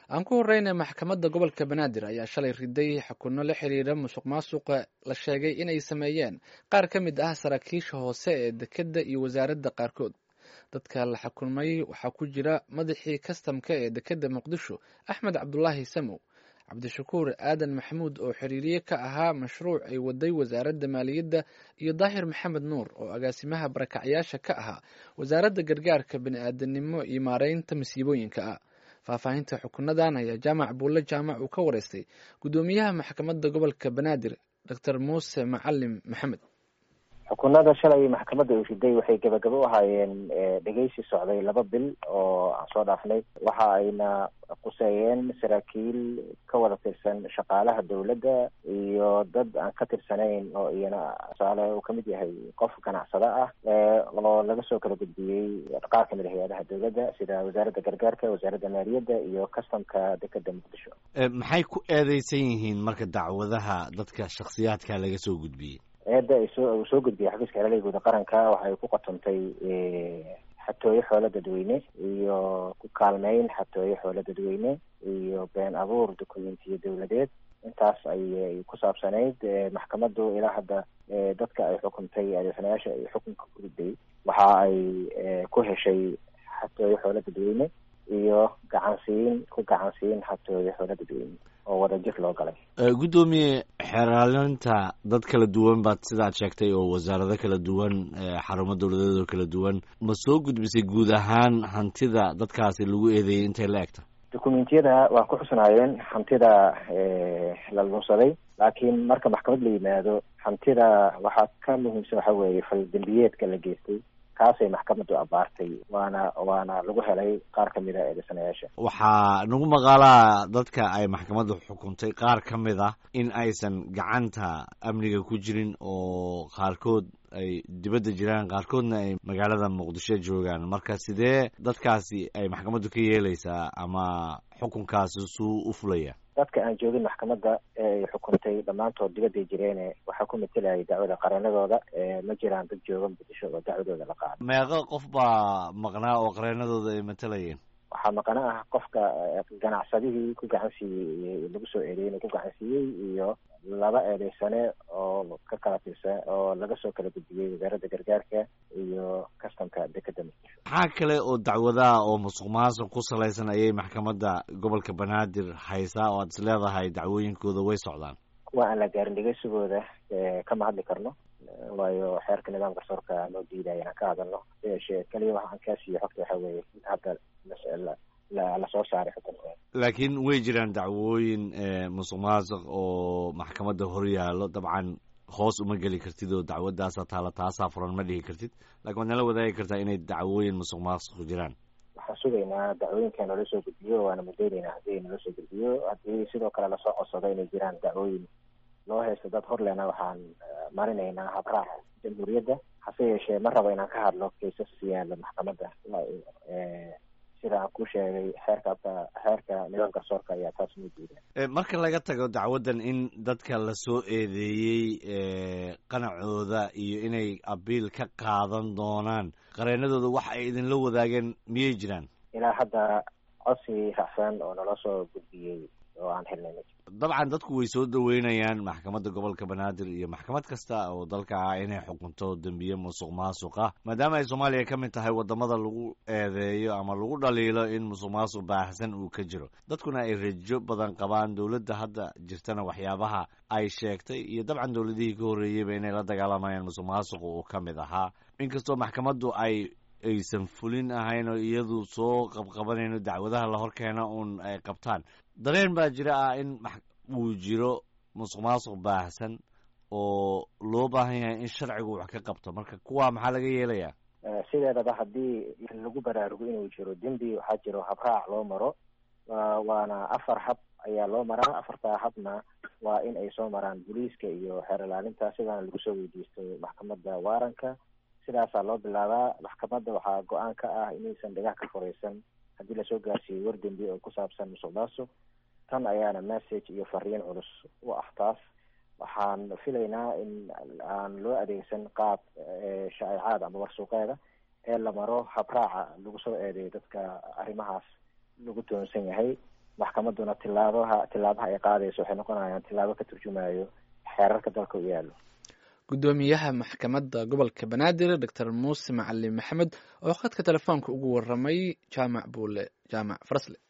aan ku horeyna maxkamadda gobolka banaadir ayaa shalay riday xukunno la xiriira musuq maasuqa la sheegay inay sameeyeen qaar ka mid ah saraakiisha hoose ee dekedda iyo wasaaradda qaarkood dadka la xukumay waxaa ku jira madaxii kastamka ee dekedda muqdisho axmed cabdulaahi samow cabdishakuur aadan maxamuud oo xiriiriye ka ahaa mashruuc ay waday wasaaradda maaliyadda iyo daahir maxamed nuur oo agaasimaha barakacyaasha ka ahaa wasaaradda gargaarka bani-aadanimo iyo maareynta masiibooyinka ah faahfaahinta xukunadan ayaa jaamac buulle jaamac uu ka wareystay guddoomiyaha maxkamadda gobolka banaadir doctor muuse macalim maxamed xukunada shalay maxkamadda uu riday waxay gabagabo u ahaayeen dhegeysi socday laba bil oo aan soo dhaafnay waxa ayna quseeyeen saraakiil ka wada tirsan shaqaalaha dowladda iyo dad aan ka tirsanayn oo iyana tusaale uu kamid yahay qof ganacsada ah oo laga soo kala gudbiyey qaar kamid a hay-adaha dowladda sida wasaaradda gargaarka wasaaradda maaliyadda iyo customka dekeda muqdisho maxay ku eedeysan yihiin marka dacwadaha dadka shaksiyaadka laga soo gudbiyey eedda soo uu soo gudbiyay xafiiska xeelada guud qaranka waxay ku qatontay xatooyo xoolo dadweyne iyo ku kaalmeyn xatooyo xoolo dadweyne iyo been abuur dokumentiyo dowladeed intaas ayay ku saabsanayd maxkamaddu ilaa hadda dadka ay xukuntay adeegsanayaasha ay xukunka ku riday waxa ay ku heshay xatooyo xoolo dadweyne iyo gacansiin ku gacansiin xatooyo xoolo dadweyne oo wadajir loo galay guddoomiye xeeraalinta dad kala duwan baad sidaad sheegtay oo wasaarado kala duwan xarumo dowladeed oo kala duwan ma soo gudbisay guud ahaan hantida dadkaasi lagu eedeeyey intay la egta dokumentiyada waa ku xusnaayeen hantida la lunsaday laakiin marka maxkamad la yimaado hantida waxaa ka muhiimsan waxa weeye faldembiyeedka la geystay kaasay maxkamaddu abaartay waana waana lagu helay qaar ka mid a eedeysanayaasha waxaa nagu maqaalaa dadka ay maxkamaddu xukuntay qaar ka mid ah in aysan gacanta amniga ku jirin oo qaarkood ay dibadda jiraan qaarkoodna ay magaalada muqdisho joogaan marka sidee dadkaasi ay maxkamaddu ka yeeleysaa ama xukunkaasi suu u fulaya dadka aan joogin maxkamadda ee ay xukuntay dhammaantood dibadday jireene waxaa ku matelayay dacwada qareenadooda ma jiraan dad jooga muqdisho oo dacwadooda la qaado meeqo qof baa maqnaa oo qareenadooda ay matalayeen waxaa maqana ah qofka ganacsadihii ku gacan siiyey lagu soo eedeeyey inuu ku gacan siiyey iyo laba eedeysane oo ka kala tirsan oo laga soo kala gudbiyey wasaaradda gargaarka iyo kastamka dekeda muqdisho maxaa kale oo dacwadaha oo musuq maasuq ku salaysan ayay maxkamadda gobolka banaadir haysaa oo aad is leedahay dacwooyinkooda way socdaan kuwa aan la gaarin dhegeysigooda kama hadli karno waayo xeerka nidaamka garsoorka noo diidaya inaan ka hadalno yeeshee keliya waxa aan kaa siiyo xogta waxa weeye inta hadda lasoo saaray xukunka laakiin way jiraan dacwooyin musuq maasuq oo maxkamadda hor yaallo dabcan hoos uma geli kartid oo dacwadaasaa taala taasaa furan ma dhihi kartid lakin waad nala wadaagi kartaa inay dacwooyin musuq maasuq jiraan waxaan sugaynaa dacwooyinka noola soo gudbiyo waana mudeyneynaa haddii noola soo gudbiyo haddii sidoo kale lasoo codsado inay jiraan dacwooyin loo haysto dad hor lena waxaan marinaynaa habraaca jamhuuriyadda hase yeeshee ma rabo inaan ka hadlo kaysas yaala maxkamadda sida aan ku sheegay xeerka xeerka nidaam garsoorka ayaa taas noo diida marka laga tago dacwaddan in dadka lasoo eedeeyey qanacooda iyo inay abiil ka qaadan doonaan qareenadooda wax ay idinla wadaageen miyay jiraan ilaa hadda codsi raacsan oo nala soo gudbiyey oo aan helnay dabcan dadku way soo dhaweynayaan maxkamadda gobolka banaadir iyo maxkamad kasta oo dalka ah inay xukunto dembiye musuq maasuqa maadaama ay soomaaliya ka mid tahay wadamada lagu eedeeyo ama lagu dhaliilo in musuq maasuq baahsan uu ka jiro dadkuna ay rajo badan qabaan dowladda hadda jirtana waxyaabaha ay sheegtay iyo dabcan dowladihii ka horreeyeyba inay la dagaalamayaan musuq maasuqa uu ka mid ahaa inkastoo maxkamaddu ay aysan fulin ahayn oo iyadu soo qabqabanayno dacwadaha la hor keena uun ay qabtaan dareen baa jira ah in uu jiro musuq maasuq baahsan oo loo baahan yahay in sharcigu wax ka qabto marka kuwa maxaa laga yeelayaa sideedaba haddii lagu baraarugo inuu jiro dembi waxaa jiro habraac loo maro waana afar hab ayaa loo maraa afartaa habna waa in ay soo maraan booliiska iyo xeer ilaalinta sidaana lagu soo weydiisto maxkamadda waaranka sidaasaa loo bilaabaa maxkamadda waxaa go-aan ka ah inaysan dhagax ka furaysan haddii lasoo gaarsiiyo war dembi oo ku saabsan musuq maasuq tan ayaana message iyo fariin culus u ah taas waxaan filaynaa in aan loo adeegsan qaab shaa'icaad ama warsuuqeeda ee la maro habraaca lagu soo eedeeyo dadka arrimahaas lagu toonsan yahay maxkamaduna tilaabaha tilaabaha ay qaadayso waxay noqonayaan tilaabo ka turjumayo xeerarka dalka u yaallo guddoomiyaha maxkamadda gobolka banaadir doctor muuse macalin maxamed oo khadka telefoonka ugu waramay jaamac buule jaamac farsle